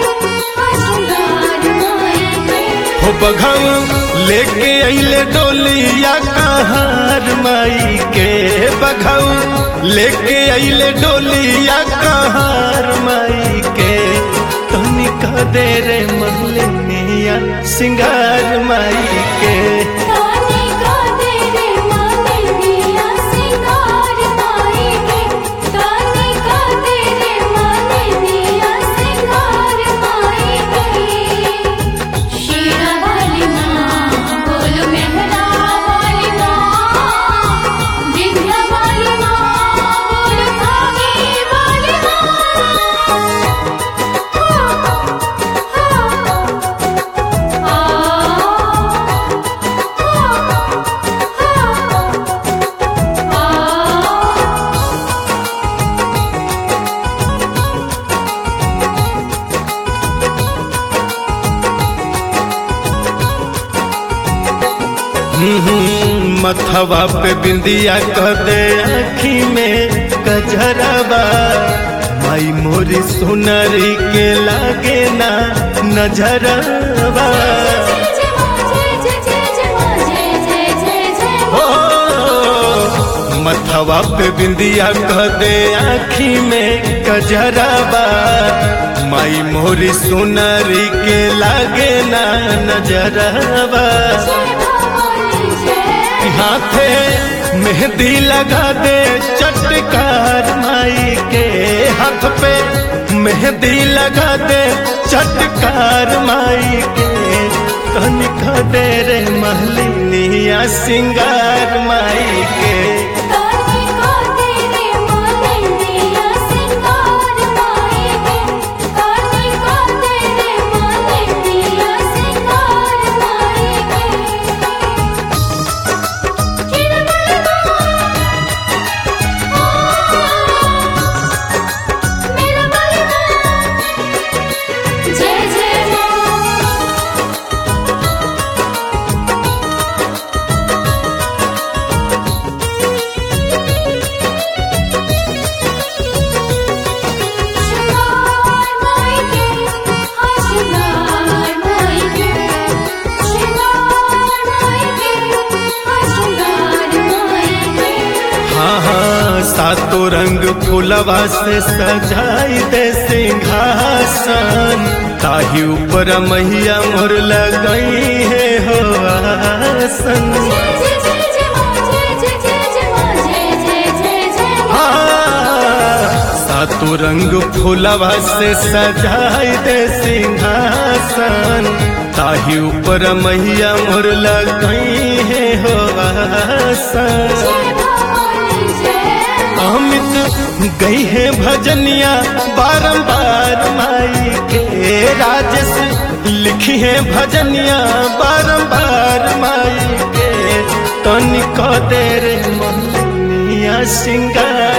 हो बघऊ लेके अइले डोलिया कहार माई के बघऊ लेके अइले डोलिया कहार माई के तनिका दे रे महलिनिया सिंगार माई के हम्म, मथवा पे बिंदिया कह दे आखी में कजरवा माई मोरी सुनरी के लागे ना नजरवा हो मथवा पे बिंदिया कह दे आखी में कजरवा माई मोरी सुनरी के लागे ना नजरवा हाथे मेहंदी लगा दे चटकार माई के हाथ पे मेहंदी लगा दे चटकार माई के कनिका दे रे महलिनिया सिंगार माई के जय जय मां शिवार मायके आशीर्वाद मायके शिवार मायके आशीर्वाद मायके हाँ हाँ सातों रंग फूलवा से सजाई दे सिंहासन ताही ऊपर मैया मोर लगई है हो आसन जय जय जय जय मां जय जय जय जय मां जय जय जय जय मां हाँ, सातों रंग फूलवा से सजाई दे सिंहासन ताही ऊपर मैया मोर लगई है हो आसन जय भवानी जय अमित गई है भजनिया बारंबार माई के राजस लिखी है भजनिया बारंबार माई के तनिक देर मोहनिया सिंगार